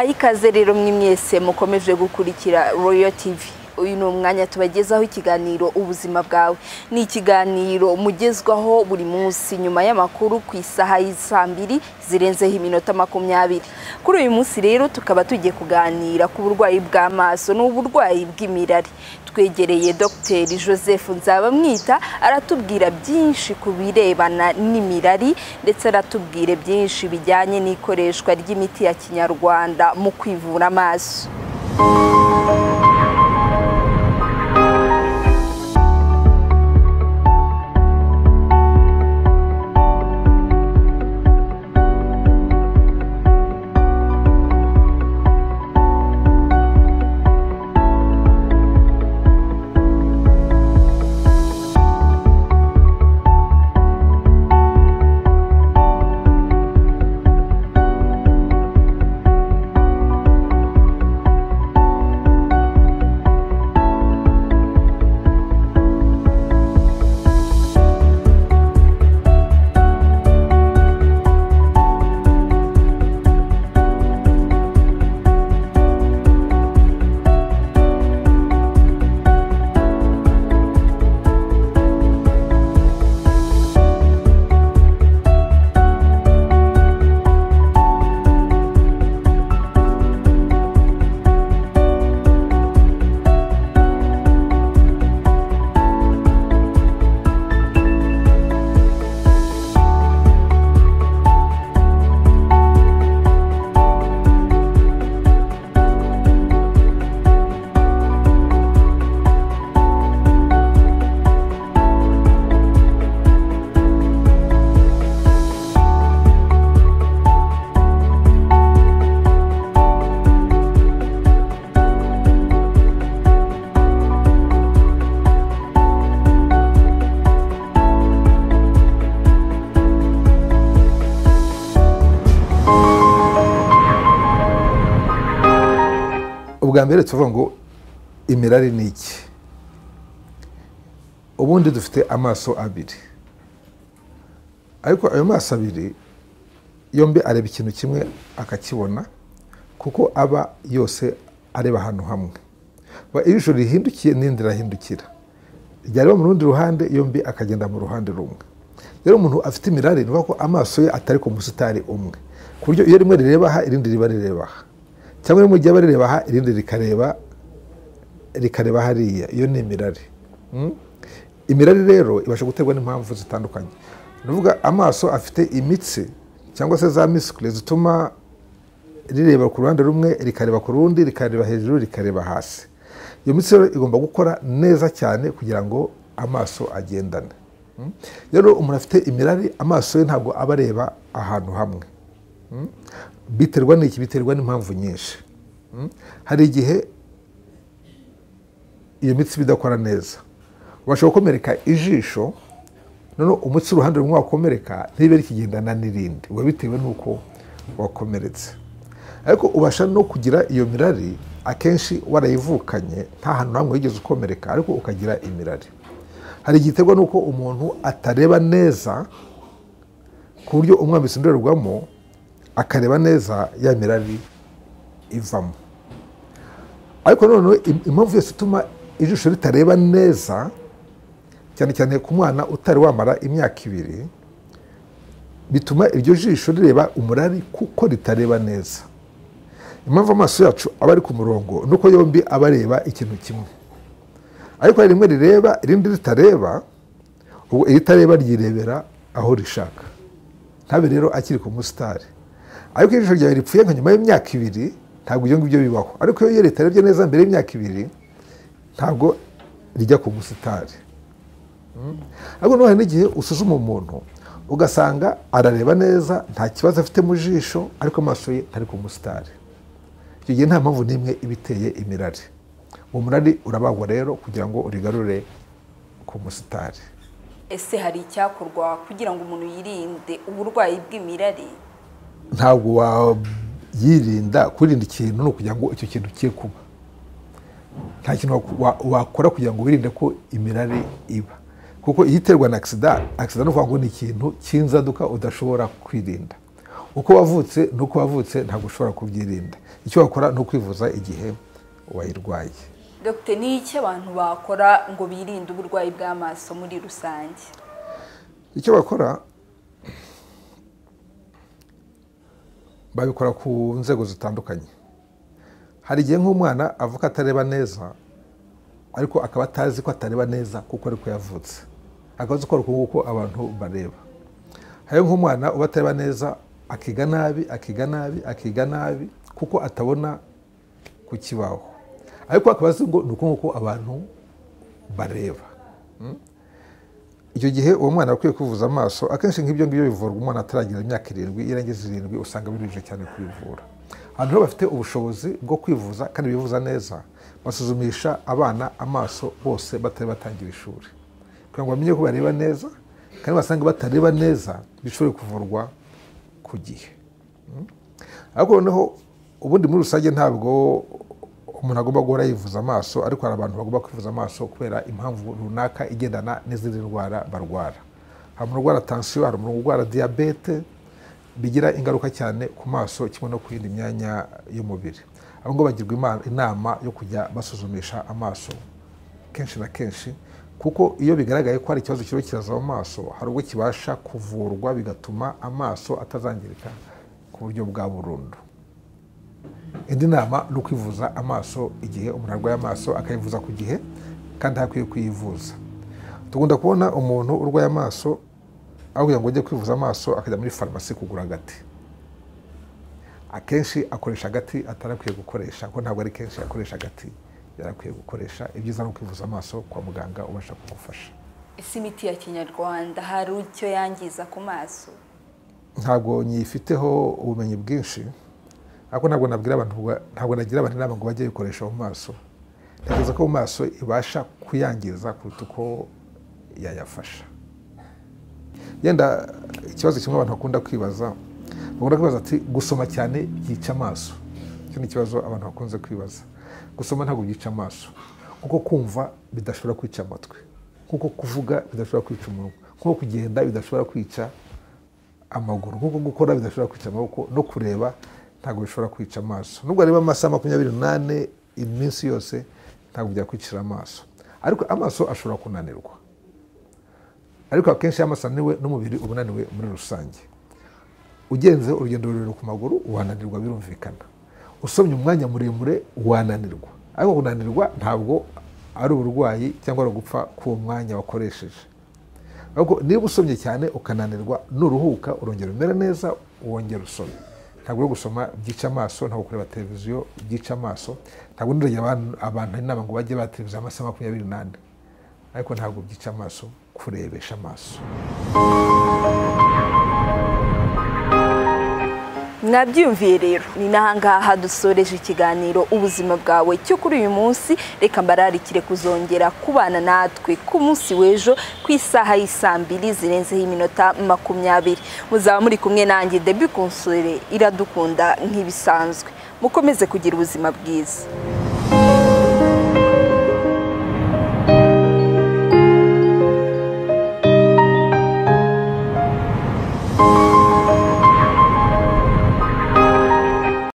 ikaze rero mwe mwese mukomeje gukurikira royo tivi uyu ni umwanya tubagezaho ikiganiro ubuzima bwawe ni ikiganiro mugezwaho buri munsi nyuma y'amakuru ku isaha y'isaa mbiri zirenzeho iminota makumyabiri kuri uyu munsi rero tukaba tugiye kuganira ku burwayi bw'amaso n'uburwayi bw'imirari twegereye dr joseph nzabamwita aratubwira byinshi ku birebana n'imirari ndetse aratubwire byinshi bijyanye n'ikoreshwa ry'imiti ya kinyarwanda mu kwivura amaso ubwa mbere tuvuga ngo imirari ni iki ubundi dufite amaso abiri ariko ayo maso abiri yombi areba ikintu kimwe akakibona kuko aba yose areba ahantu hamwe ijisho rihindukiye n'irindi rirahindukira ryareba mu rundi ruhande yombi akagenda mu ruhande rumwe rero umuntu afite imirari ni ukuvuga ko amaso ye atari ku musitari umwe ku buryo iyo rimwe rireba aha irindi riba rireba aha cyangwa rimwe rijya barireba aha irindi rikareba rikareba hariya iyo ni imirari imirari rero ibasha guterwa n'impamvu zitandukanye ni ukuvuga amaso afite imitsi cyangwa se za misikule zituma rireba ku ruhande rumwe rikareba ku rundi rikareba hejuru rikareba hasi iyo mitsi rero igomba gukora neza cyane kugira ngo amaso agendane rero umuntu afite imirari amaso ye ntabwo aba areba ahantu hamwe biterwa n'iki biterwa n'impamvu nyinshi hari igihe iyo mitsi idakora neza ubasha gukomereka ijisho noneho umutsi uruhande rumwe wakomereka ntibe rikigendana n'irindi biba bitewe n'uko wakomeretse ariko ubasha no kugira iyo mirari akenshi warayivukanye nta hantu hamwe wigeze ukomereka ariko ukagira imirari hari igihe iterwa n'uko umuntu atareba neza ku buryo umwambitse indorerwamo akareba neza ya mirari ivamo ariko noneho impamvu yose ituma ijisho ritareba neza cyane cyane ku mwana utari wamara imyaka ibiri bituma iryo jisho rireba umurari kuko ritareba neza impamvu amaso yacu aba ari ku murongo nuko yombi aba areba ikintu kimwe ariko hari rimwe rireba irindi ritareba ubwo iritareba ryirebera aho rishaka ntabe rero akiri ku musitari ariko iyo ijisho ryawe ripfuye nka nyuma y'imyaka ibiri ntabwo ibyo ngibyo bibaho ariko iyo leta yarebye neza mbere y'imyaka ibiri ntabwo rijya ku musitari ariko hari n'igihe usuzuma umuntu ugasanga arareba neza nta kibazo afite mu jisho ariko amaso ye ntari ku musitari icyo gihe nta mpamvu n'imwe iba iteye imirari uwo murari urabagwa rero kugira ngo urigarure ku musitari ese hari icyakorwa kugira ngo umuntu yirinde uburwayi bw'imirari ntabwo wayirinda kurinda ikintu ni ukugira ngo icyo kintu kiye kuba nta kintu wakora kugira ngo wirinde ko imirari iba kuko iyo iterwa na agisida agisida ni ukuvuga ngo ni ikintu cy'inzaduka udashobora kwirinda uko wavutse n'uko wavutse ntabwo ushobora kubyirinda icyo wakora ni ukwivuza igihe wayirwaye dogite ni iki abantu bakora ngo birinde uburwayi bw'amaso muri rusange icyo bakora babikora ku nzego zitandukanye hari igihe nk'umwana avuka atareba neza ariko akaba atazi ko atareba neza kuko ariko yavutse akabazo ko ari uko abantu bareba hari nk'umwana uba atareba neza akiga nabi akiga nabi akiga nabi kuko atabona ku kibaho ariko akaba azi ngo ni uko nguko abantu bareba icyo gihe uwo mwana akwiye kwivuza amaso akenshi nk'ibyo ngibyo bivurwa umwana ataragira imyaka irindwi iyo irangiza irindwi usanga biruhije cyane kubivura abantu rero bafite ubushobozi bwo kwivuza kandi bivuza neza basuzumisha abana amaso bose batari batangira ishuri kugira ngo bamenye ko bareba neza kandi basanga batareba neza bishobore kuvurwa ku gihe ariko noneho ubundi muri rusange ntabwo umuntu agomba guhora yivuza amaso ariko hari abantu bagomba kwivuza amaso kubera impamvu runaka igendana n'izindi ndwara barwara hari umuntu urwara tansiyo hari umuntu urwara diyabete bigira ingaruka cyane ku maso kimwe no ku yindi myanya y'umubiri abo ngabo bagirwa inama yo kujya basuzumisha amaso kenshi na kenshi kuko iyo bigaragaye ko hari ikibazo kiba kiraza mu maso hari ubwo kibasha kuvurwa bigatuma amaso atazangirika ku buryo bwa burundu indi nama ni ukwivuza amaso igihe umuntu arwaye amaso akayivuza ku gihe kandi hakwiye kuyivuza tugunda kubona umuntu urwaye amaso aho kugira ngo ajye kwivuza amaso akajya muri farumasi kugura agati akenshi akoresha agati atarakwiye gukoresha kuko ntabwo ari kenshi akoresha agati yarakwiye gukoresha ibyiza ni ukwivuza amaso kwa muganga ubasha kugufasha ese imiti ya kinyarwanda hari icyo yangiza ku maso ntabwo nyifiteho ubumenyi bwinshi ariko ntabwo nabwira abantu ntabwo nagira abantu inama ngo bajye bayikoresha mu maso ntekereza ko mu maso ibasha kuyangiza kuruta uko yayafasha yenda ikibazo kimwe abantu bakunda kwibaza bakunda kwibaza ati gusoma cyane byica amaso icyo ni ikibazo abantu bakunze kwibaza gusoma ntabwo byica amaso kuko kumva bidashobora kwica amatwi kuko kuvuga bidashobora kwica umunwa kuko kugenda bidashobora kwica amaguru kuko gukora bidashobora kwica amaboko no kureba ntabwo bishobora kwica amaso nubwo areba amasaha makumyabiri n'ane iminsi yose ntabwo byakwicira amaso ariko amaso ashobora kunanirwa ariko akenshi iyo amaso ananiwe n'umubiri uba unaniwe muri rusange ugenze urugendo rurerure ku maguru wananirwa birumvikana usomye umwanya muremure wananirwa ariko kunanirwa ntabwo ari uburwayi cyangwa ari ugupfa k'uwo mwanya wakoresheje ariko niba usomye cyane ukananirwa nuruhuka urongera umera neza wongera usome ntabwo uri gusoma byica amaso ntabwo kureba televiziyo byica amaso ntabwo nuragira abantu inama ngo bajye ba televiziyo amasaha makumyabiri n'ane ariko ntabwo byica amaso kurebesha amaso mwabyumviye rero ni n'ahangaha dusoreje ikiganiro ubuzima bwawe cyo kuri uyu munsi reka mbararikire kuzongera kubana natwe ku munsi w'ejo ku isaha y'isaa mbiri zirenzeho iminota makumyabiri muzaba muri kumwe nanjye debi konsore iradukunda nk'ibisanzwe mukomeze kugira ubuzima bwiza